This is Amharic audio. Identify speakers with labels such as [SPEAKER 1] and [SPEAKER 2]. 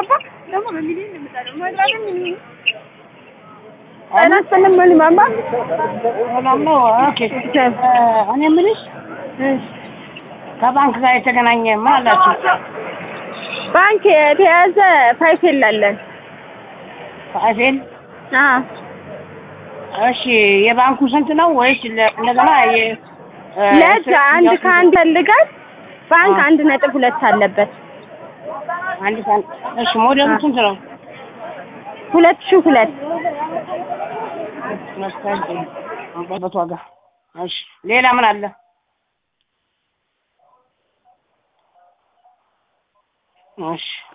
[SPEAKER 1] ገባ ደግሞ በሚሊዮን ነው የምጠራው ማድራትን አላስፈልም ማለት ማማ
[SPEAKER 2] ሰላም ነው። ኦኬ እኔ የምልሽ ከባንክ ጋር የተገናኘ ምን አላችሁ?
[SPEAKER 1] ባንክ የተያዘ ፋይፌል አለን።
[SPEAKER 2] ፋይፌል
[SPEAKER 1] አዎ
[SPEAKER 2] እሺ፣ የባንኩ ስንት ነው? ወይስ ለ- እንደገና የ እ፣
[SPEAKER 1] ለዛ አንድ ከአንድ ፈልጋል ባንክ አንድ ነጥብ ሁለት አለበት።
[SPEAKER 2] አንድ ሰዓት እሺ፣ ሞዴሉ ስንት ነው?
[SPEAKER 1] ሁለት ሺህ ሁለት
[SPEAKER 2] በት ዋጋ እሺ፣ ሌላ ምን አለ? እሺ